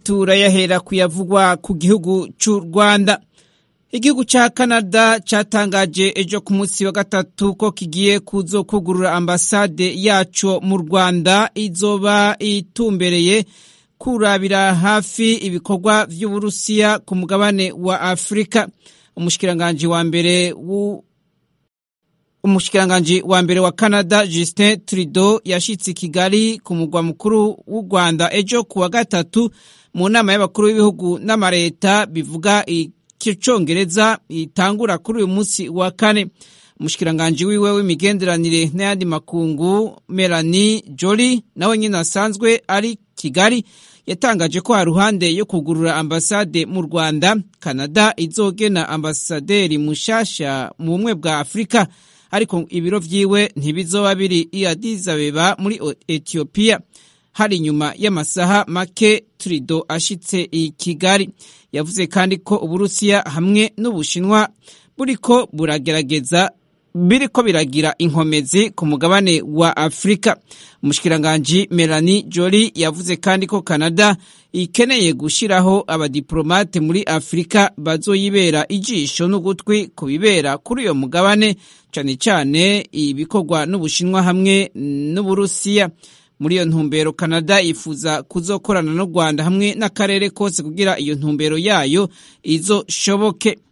turayahera kuyavugwa ku gihugu cy'u rwanda igihugu cya canada cyatangaje ejo ku munsi wa gatatu ko kigiye kuzo kugurura ambasade yaco mu rwanda izoba itumbereye kurabira hafi ibikorwa vy'uburusiya ku mugabane wa afurika umushikiranganji wa mbere umushikiranganji wa mbere wa canada justin trudeau yashitse i kigali ku mugwa mukuru w'u rwanda ejo ku wa gatatu mu nama y'abakuru b'ibihugu n'amareta bivuga icyongereza itangura kuri uyu munsi wa kane umushikiranganji wiwe w'imigenderanire n'ayandi makungu melanie joli nawe nyine asanzwe ari kigali yatangaje ko haruhande yo kugurura ambasade mu rwanda canada izogena ambasaderi mushasha mu bumwe bwa afurika ariko ibiro vyiwe ntibizoba biri i Addis Abeba muri Ethiopia hari inyuma y'amasaha make Trudeau ashitse i Kigali yavuze kandi ko Uburusiya hamwe n'Ubushinwa buriko buragerageza biriko biragira inkomezi ku mugabane wa Afrika umushikiranganji Melanie Joly yavuze kandi ko Canada ikeneye gushiraho abadiplomate muri Afrika bazoyibera ijisho n'ugutwi ku bibera kuri uyo mugabane cane cane ibikorwa n'Ubushinwa hamwe n'Uburusiya muri iyo ntumbero Canada yifuza kuzokorana n'u Rwanda hamwe n'akarere kose kugira iyo ntumbero yayo izoshoboke